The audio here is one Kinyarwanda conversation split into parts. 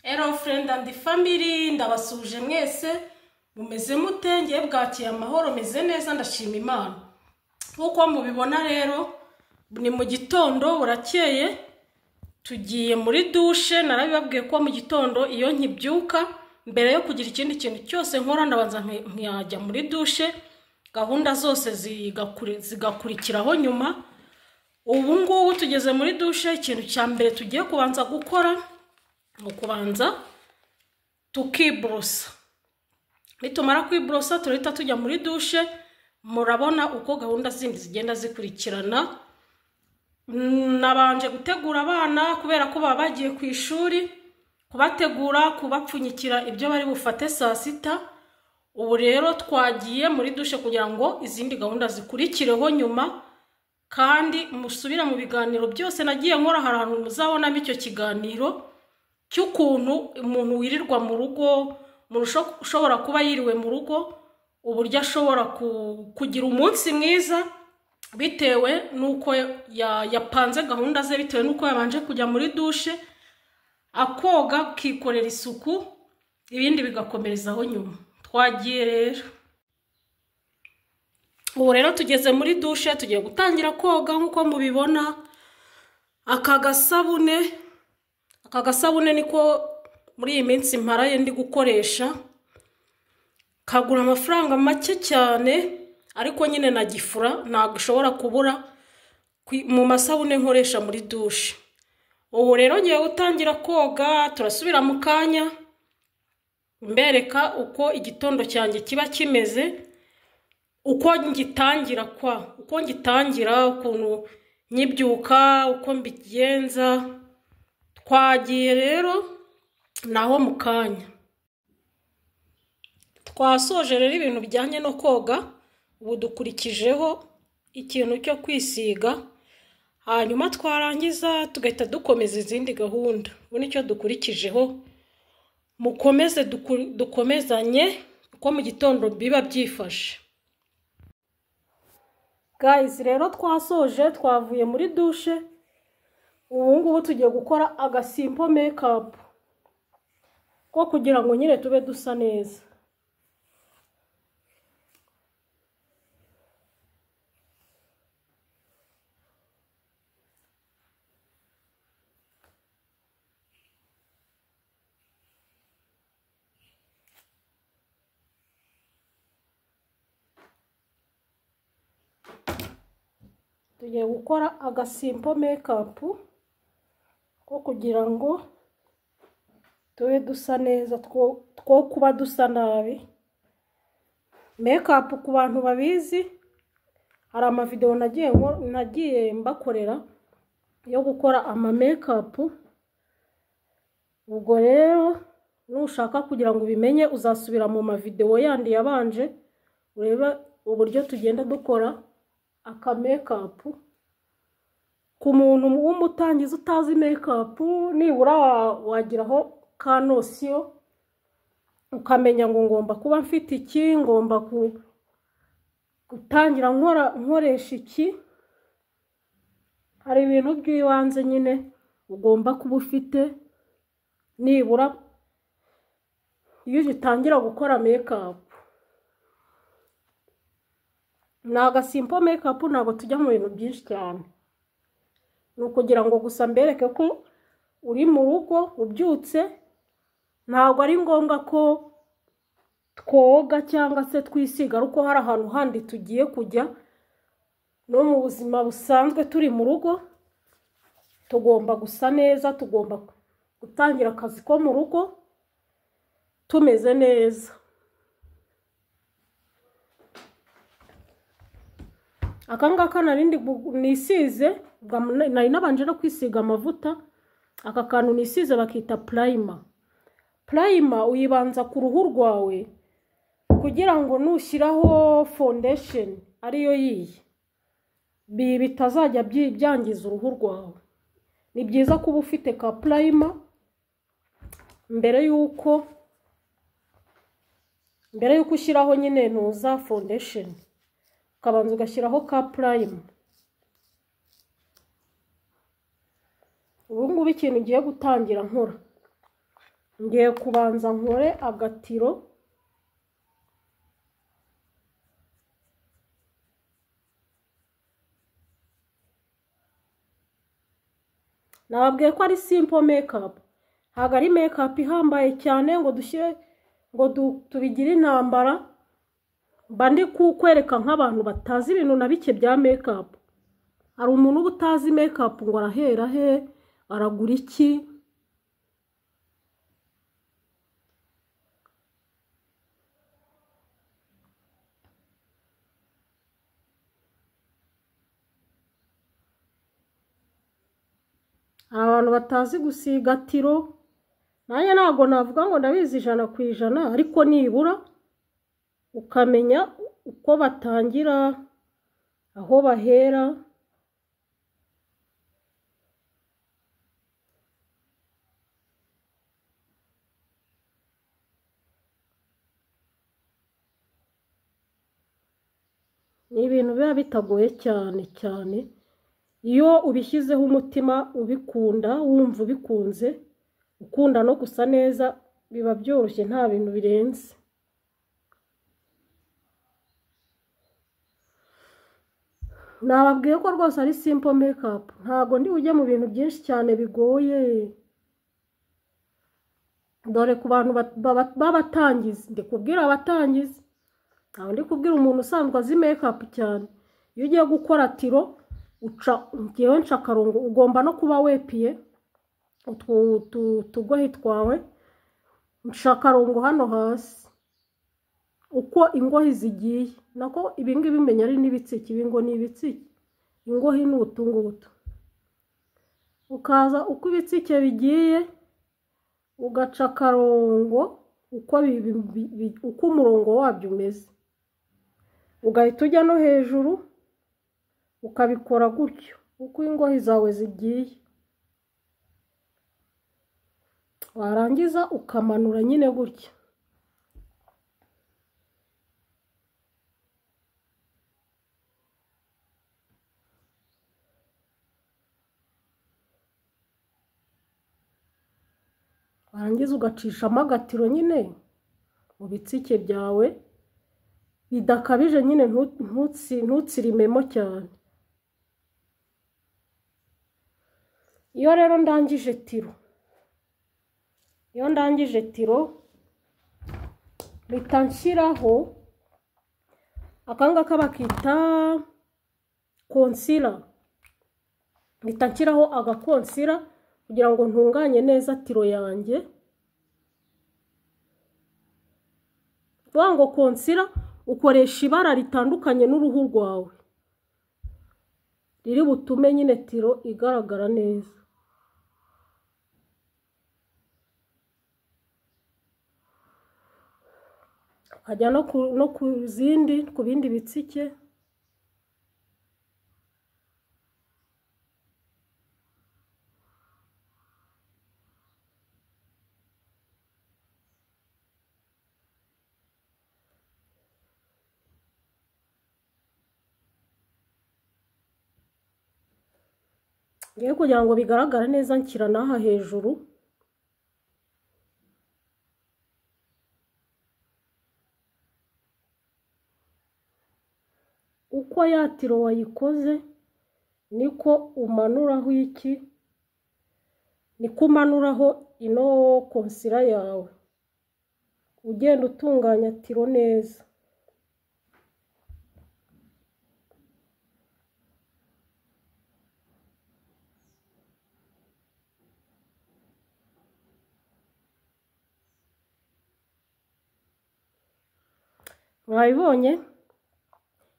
Hello friend and family ndabasuje mwese mumeze mute ngiye bwakiye amahoro meze neza ndashima imana nk'uko mubibona rero ni mu gitondo burakeye tugiye muri dushe narabibabwiye ko mu gitondo iyo nkibyuka mbere yo kugira ikindi kintu cyose nkora ndabanza nkajya muri dushe gahunda zose zigakurikiraho nyuma ubu ngubu tugeze muri dushe ikintu cya mbere tugiye kubanza gukora ni ukubanza tukiburusa nitumara kwiburusa turahita tujya muri dushe murabona uko gahunda zindi zigenda zikurikirana nabanje gutegura abana kubera ko baba bagiye ku ishuri kubategura kubapfunyikira ibyo bari bufate saa sita ubu rero twagiye muri dushe kugira ngo izindi gahunda zikurikireho nyuma kandi musubira mu biganiro byose nagiye nkora hari ahantu muzabonamo icyo kiganiro cy'ukuntu umuntu wirirwa mu rugo umuntu ushobora kuba yiriwe mu rugo uburyo ashobora kugira umunsi mwiza bitewe n'uko yapanze gahunda ze bitewe n'uko yabanje kujya muri dushe akoga akikorera isuku ibindi bigakomerezaho nyuma twagiye rero ubu rero tugeze muri dushe tugiye gutangira koga nk'uko mubibona aka gasabune aka gasabune niko muri iyi minsi mparaye ndi gukoresha kagura amafaranga make cyane ariko nyine na gifura ntabwo ushobora kubura mu masabune nkoresha muri dushe ubu rero ngiye gutangira koga turasubira mu kanya mbereka uko igitondo cyanjye kiba kimeze uko ngitangira kwa uko ngitangira ukuntu nyibyuka uko mbigenza twagiye rero naho mu kanya twasoje rero ibintu bijyanye no koga ubu dukurikijeho ikintu cyo kwisiga hanyuma twarangiza tugahita dukomeza izindi gahunda ubu nicyo dukurikijeho mukomeze dukomezanye uko mu gitondo biba byifashe gayizi rero twasoje twavuye muri dushe ubu ngubu tugiye gukora agasimpo mekapu ko kugira ngo nyine tube dusa neza tugiye gukora agasimpo mekapu ko kugira ngo tube dusa neza two kuba dusa nabi mekapu ku bantu babizi hari amavidewo nagiye mbakorera yo gukora amamekapu ubwo rero nushaka kugira ngo ubimenye uzasubira mu mavidewo yandi yabanje urebe uburyo tugenda dukora aka mekapu ku muntu w'umutangizi utazi mekapu nibura wagiraho ka nosiyo ukamenya ngo ngomba kuba mfite iki ngomba gutangira nkoresha iki hari ibintu by'ibanze nyine ugomba kuba ufite nibura iyo ugitangira gukora mekapu ni agasimpo mekapu ntabwo tujya mu bintu byinshi cyane ni ukugira ngo gusa mbereke ko uri mu rugo ubyutse ntabwo ari ngombwa ko twoga cyangwa se twisiga ariko hari ahantu handi tugiye kujya no mu buzima busanzwe turi mu rugo tugomba gusa neza tugomba gutangira akazi ko mu rugo tumeze neza aka ngaka narindi nisize nari nabanje no kwisiga amavuta aka kantu nisize bakita purayima purayima uyibanza ku ruhu rwawe kugira ngo nushyiraho fondesheni ariyo yiyi bitazajya byangiza uruhu rwawe ni byiza kuba ufite ka purayima mbere y'uko mbere y'uko ushyiraho nyine ntuza fondesheni ukabanza ugashyiraho ka purayimu ubu ngubu ikintu ugiye gutangira nkora ngiye kubanza nkore agatiro nababwiye ko ari simple makeup ntabwo ari makeup ihambaye cyane ngo dushyire ngo du- tubigire intambara mba ndi kukwereka nk'abantu batazi ibintu na bike bya makeup hari umuntu uba utazi makeup ngo arahera he aragura iki hari abantu batazi gusiga tiro nanjye ntabwo navuga ngo ndabizi ijana ku ijana ariko nibura ukamenya uko batangira aho bahera ni ibintu biba bitagoye cyane cyane iyo ubishyizeho umutima ubikunda wumva ubikunze ukunda no gusa neza biba byoroshye nta bintu birenze nababwiye ko rwose ari simple makeup ntabwo ndi bujye mu bintu byinshi cyane bigoye dore ku bantu bat- baba- b'abatangizi ndi kubwira abatangizi ntabwo ndi kubwira umuntu usanzwe azi makeup cyane iyo ugiye gukora tiro uca ngewe nca akarongo ugomba no kuba wepiye utwo- utu- utugohe twawe nca akarongo hano hasi uko ingohi zigiye nako ibingibi umenya ari n'ibitsiki ibi ngo ni ibitsiki ingohi ni utungutu ukaza uko ibitsike bigiye ugaca akarongo uko bi- bi- bi- uko umurongo wabyo umeze ugahita ujya no hejuru ukabikora gutyo uko ingohi zawe zigiye warangiza ukamanura nyine gutya warangiza ugacishamo agatiro nyine mu bitsike byawe bidakabije nyine ntu- ntutsi- ntutsirimemo cyane iyo rero ndangije tiro iyo ndangije tiro mpita nshyiraho aka ngaka bakita konsira mpita nshyiraho agakonsira kugira ngo ntunganye neza tiro yanjye vuga ngo konsira ukoresha ibara ritandukanye n'uruhu rwawe riri butume nyine tiro igaragara neza ukajya no ku, no ku zindi ku bindi bitsike ngewe kugira ngo bigaragare neza nshyira n'aha hejuru uko ya tiro wayikoze niko umanuraho iki niko umanuraho ino konsira yawe ugenda utunganya tiro neza mwabibonye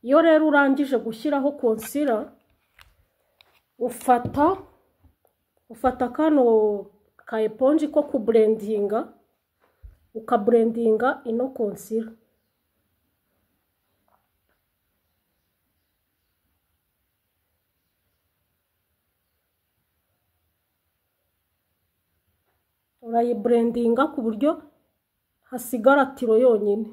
iyo rero urangije gushyiraho konsira ufata ufata kano ka eponji ko kuburendinga ukaburendinga ino konsira urayiburendinga ku buryo hasigara tiro yonyine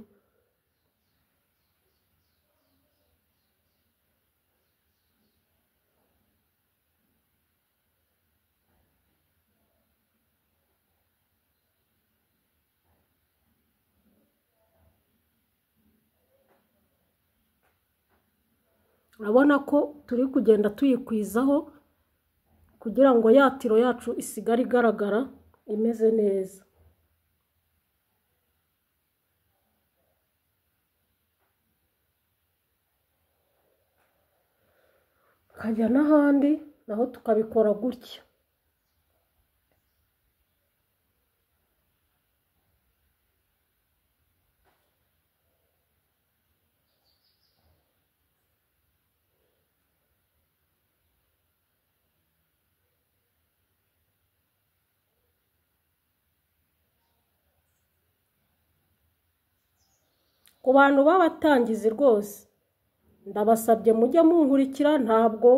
urabona ko turi kugenda tuyikwizaho kugira ngo ya tiro yacu isigare igaragara imeze neza tukajya n'ahandi naho tukabikora gutya ku bantu b'abatangizi rwose ndabasabye mujye munkurikira ntabwo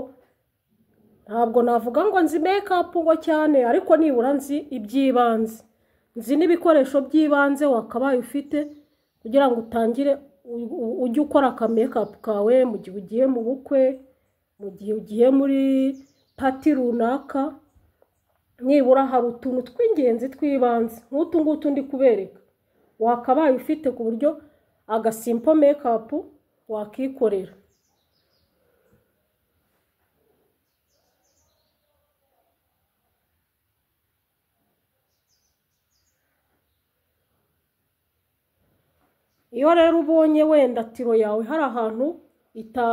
ntabwo navuga ngo nzi mekapu ngo cyane ariko nibura nzi iby'ibanze nzi n'ibikoresho by'ibanze wakabaye ufite kugira ngo utangire u- ujye ukora akamekapu kawe mu gihe ugiye mu bukwe mu gihe ugiye muri pati runaka nibura hari utuntu tw'ingenzi tw'ibanze nk'utu ngutu ndi kubereka wakabaye ufite ku buryo agasimpo mekapu wakikorera iyo rero ubonye wenda tiro yawe hari ahantu ita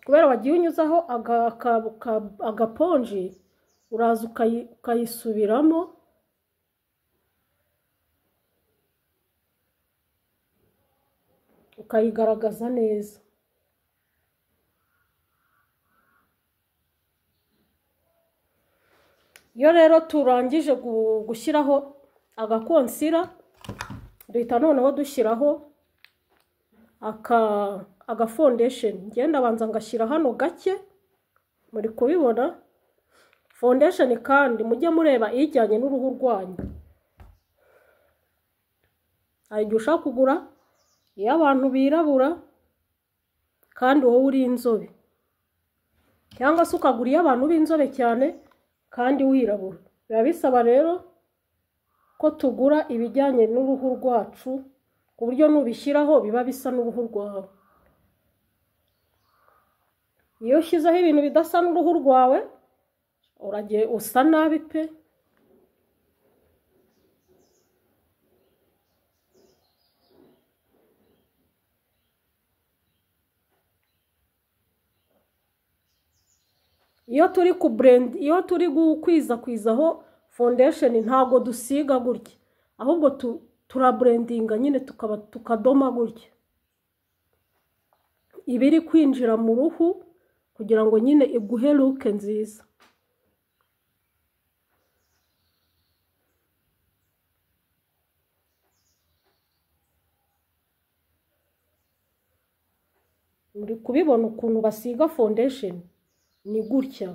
kubera wagiye unyuzaho aga- aka- aka- agaponji uraza ukayi- ukayisubiramo ukayigaragaza neza iyo rero turangije gu- gushyiraho agakonsira duhita noneho dushyiraho aka agafondesheni ngenda abanza ngashyira hano gake muri kubibona fondesheni kandi mujye mureba ijyanye n'uruhu rwanyu hari igihe ushaka kugura iy'abantu birabura kandi wowe uri inzobe cyangwa se ukagura iy'abantu b'inzobe cyane kandi wirabura biba bisaba rero ko tugura ibijyanye n'uruhu rwacu ku buryo nubishyiraho biba bisa n'uruhu rwawe iyo ushyizeho ibintu bidasa n'uruhu rwawe uragiye usa nabi pe iyo turi ku burendi iyo turi gukwizakwizaho fondesheni ntabwo dusiga gutya ahubwo tu- turaburendinga nyine tukaba tukadoma gutya iba iri kwinjira mu ruhu kugira ngo nyine iguhe luke nziza muri kubibona ukuntu basiga fondesheni ni gutya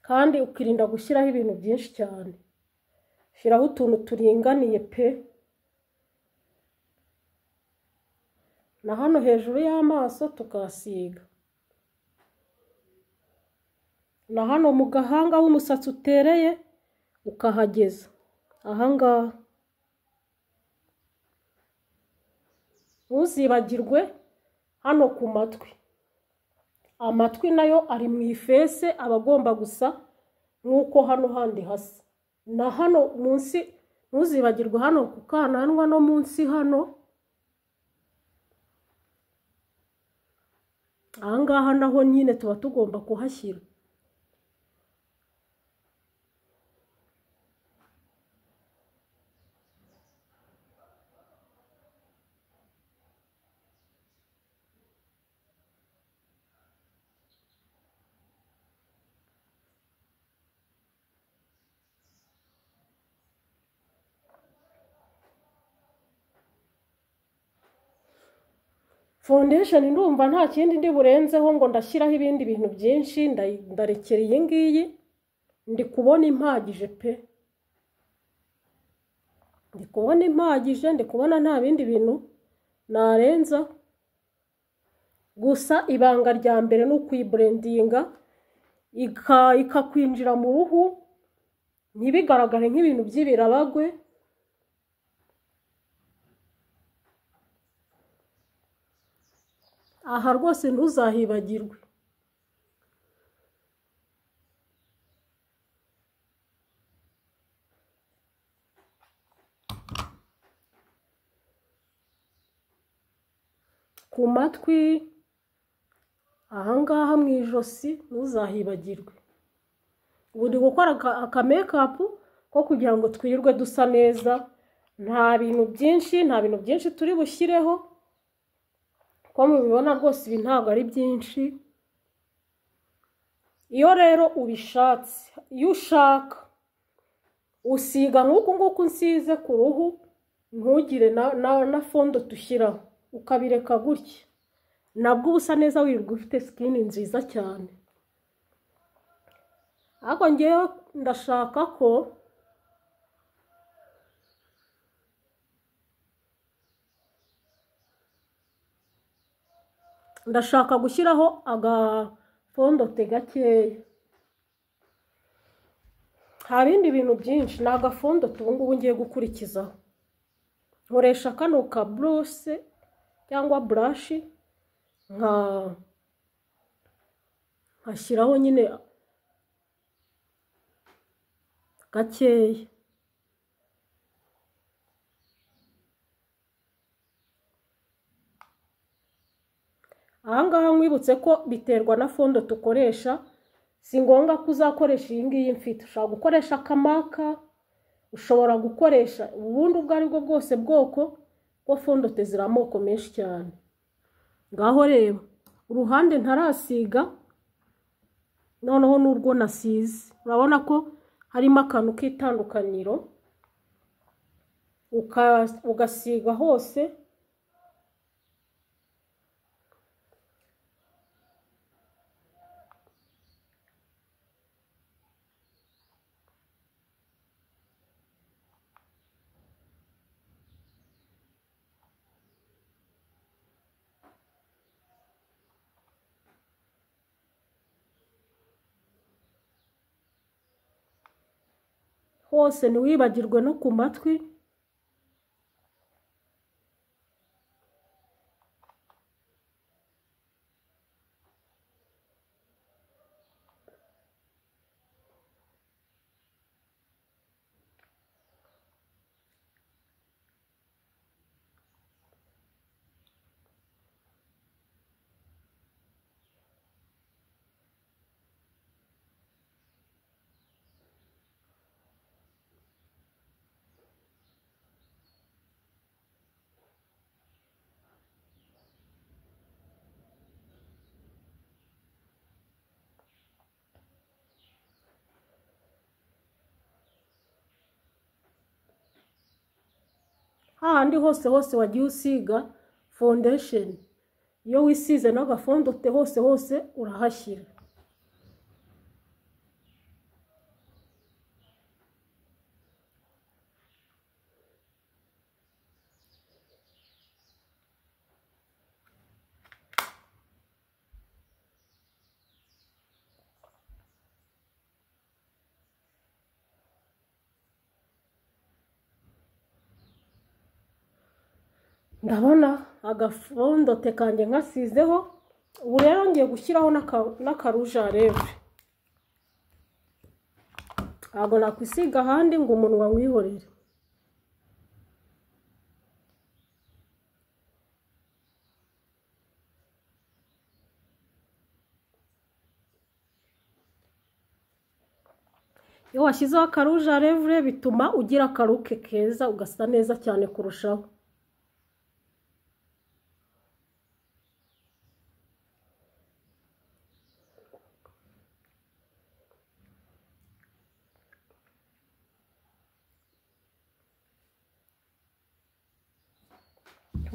kandi ukirinda gushyiraho ibintu byinshi cyane shyiraho utuntu turinganiye pe na hano hejuru y'amaso tukahasiga na hano mu gahanga aho umusatsi utereye ukahageza ahangaha ntuzibagirwe hano ku matwi amatwi nayo ari mu ifese aba agomba gusa nk'uko hano handi hasa na hano munsi ntuzibagirwe hano ku kananwa no munsi hano ahangaha naho nyine tuba tugomba kuhashyira fondesheni ndumva nta kindi ndi burenzeho ngo ndashyiraho ibindi bintu byinshi ndayi- ndarekera iyi ngiyi ndi kubona impagije pe ndi kubona impagije ndi kubona nta bindi bintu narenza gusa ibanga rya mbere ni ukuyiburendinga ika- ikakwinjira mu ruhu ntibigaragare nk'ibintu by'ibirabagwe aha rwose ntuzahibagirwe ku matwi ahangaha mu ijosi ntuzahibagirwe ubu ndi gukora akamekapu ko kugira ngo twirirwe dusa neza nta bintu byinshi nta bintu byinshi turi bushyireho ko mubibona rwose ibi ntabwo ari byinshi iyo rero ubishatse iyo ushaka usiga nk'uku nguku nsize ku ruhu ntugire na fondo dushyiraho ukabireka gutya nabwo ubusa neza wirirwa ufite sikini nziza cyane ariko ngewe ndashaka ko ndashaka gushyiraho agafondote gakeya nta bindi bintu byinshi ni agafondote ubu ngubu ngiye gukurikizaho nkoresha kano ka buruse cyangwa burashi nkashyiraho nyine gakeya ahangaha nkwibutse ko biterwa na fondo dukoresha si ngombwa ko uzakoresha iyi ngiyi mfite ushobora gukoresha akamaka ushobora gukoresha ubundi ubwo ari bwo bwose bwoko bwo fondote ziri amoko menshi cyane ngaho reba uruhande ntarasiga noneho n'urwo nasize urabona ko harimo akantu k'itandukaniro ugasiga hose hose ntiwibagirwe no ku matwi hahandi hose hose wagiye usiga fondesheni iyo wisize n'agafondote hose hose urahashyira ndabona agafondote kanjye nkasizeho ubu rero ngiye gushyiraho n'akarujareve ntabwo nakwisiga ahandi ngo umunwa mwihorere iyo washyizeho akarujareve bituma ugira akaruke keza ugasa neza cyane kurushaho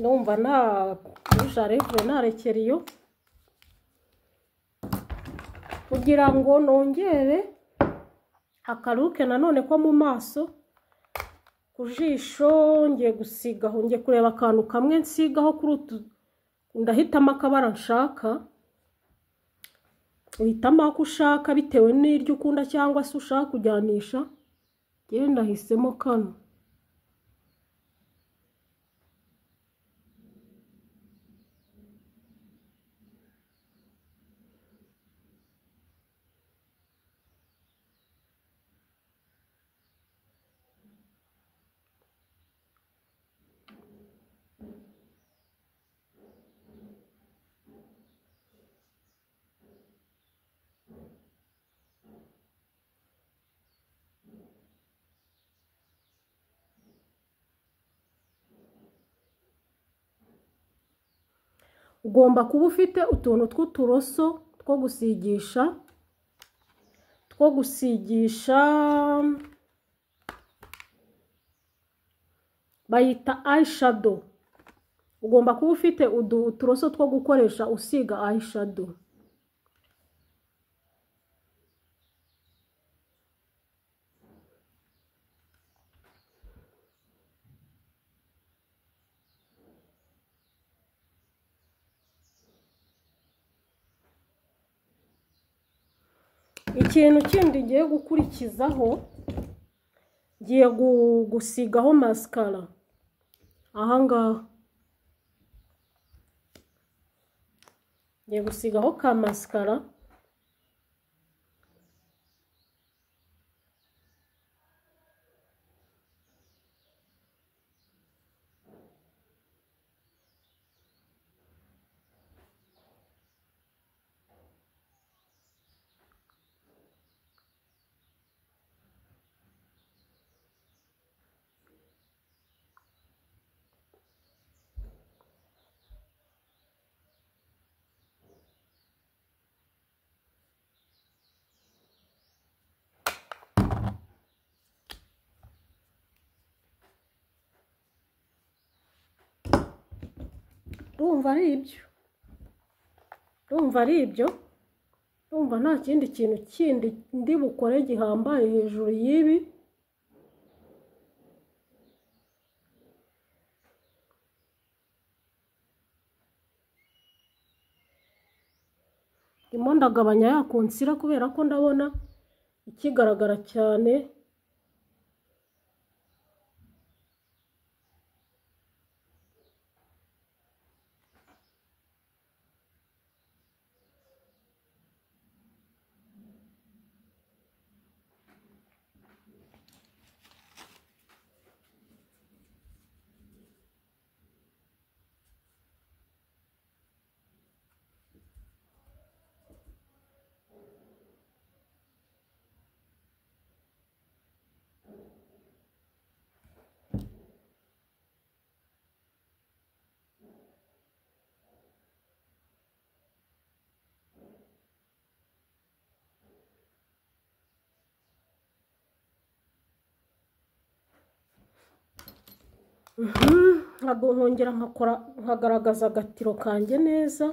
numva nta jarevure nta rekeriyo kugira ngo nongere akaruke nanone ko mu maso ku jisho ngiye gusigaho ngiye kureba akantu kamwe nsigaho kuri utu ndahitamo akabara nshaka uhitamo ako ushaka bitewe n'iryo ukunda cyangwa se ushaka kujyanisha genda hisemo kano ugomba kuba ufite utuntu tw'uturoso two gusigisha two gusigisha bayita ayishado ugomba kuba ufite udu- uturoso two gukoresha usiga ayishado ikintu kindi ngiye gukurikizaho ngiye gu- gusigaho masikara ahangaha ngiye gusigaho ka masikara urumva ari ibyo urumva ari ibyo urumva nta kindi kintu kindi ndi bukore gihambaye hejuru y'ibi ndimo ndagabanya ya konsira kubera ko ndabona ikigaragara cyane ntabwo nkongera nkakora nkagaragaza agatiro kanjye neza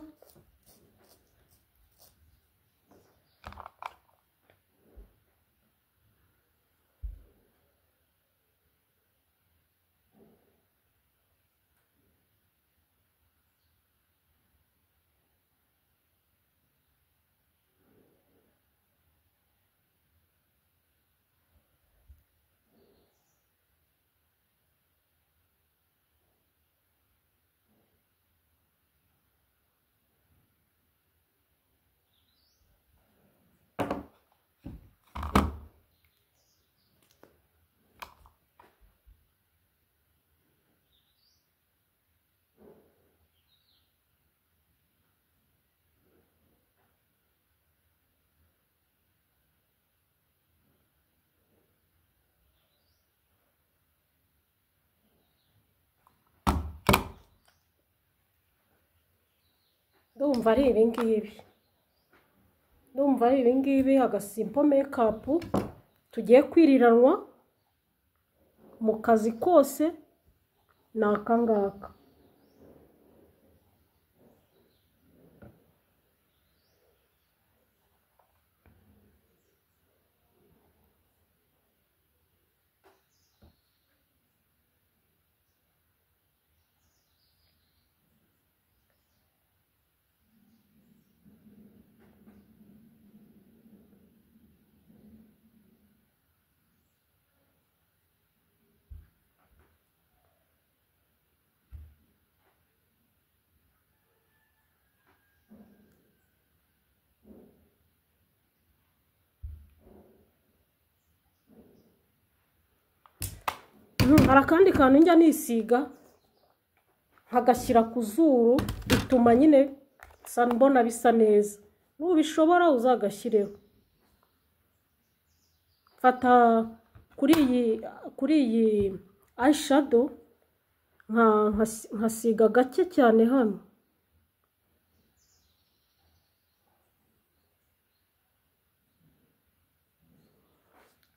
ndumva ari ibi ngibi ndumva ari ibi ngibi agasimpo mekapu tugiye kwiriranwa mu kazi kose ni aka ngaka hari akandi kantu njya nisiga nkagashyira ku zuru bituma nyine nsa mbona bisa neza nubishobora uzagashyireho mfata kuri iyi kuri iyi ayishado nkasiga gake cyane hano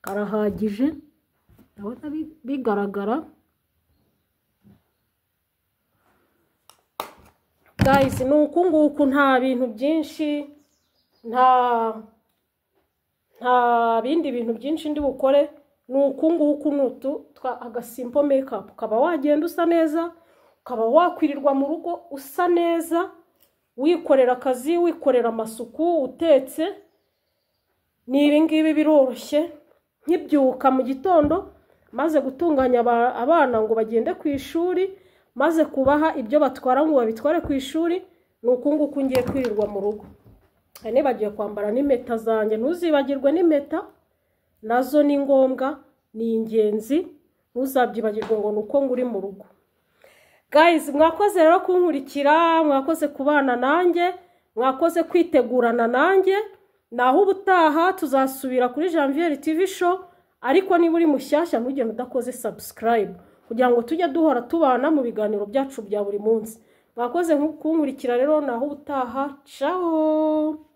karahagije ndabona bi- bigaragara guys ni uku nguku nta bintu byinshi nta nta bindi bintu byinshi ndi bukore ni uku nguku ni utu twa- agasimpo mekapu ukaba wagenda usa neza ukaba wakwirirwa mu rugo usa neza wikorera akazi wikorera amasuku utetse ni ibi ngibi biroroshye nkibyuka mu gitondo maze gutunganya aba- abana ngo bagende ku ishuri maze kubaha ibyo batwara ngo babitware ku ishuri ni uku nguku ngiye kwirirwa mu rugo hari nibagiwe kwambara n'impeta zanjye ntuzibagirwe n'impeta nazo ni ngombwa ni ingenzi ntuzabyibagirwe ngo ni uko ngo uri mu rugo guys mwakoze rero kunkurikira mwakoze kubana nanjye mwakoze kwitegurana nanjye naho ubutaha tuzasubira kuri janvier tv show ariko niba uri mushyashya ntugende udakoze subscribe kugira ngo tujye duhora tubana mu biganiro byacu bya buri munsi mwakoze kunkurikira rero naho ubutaha ciao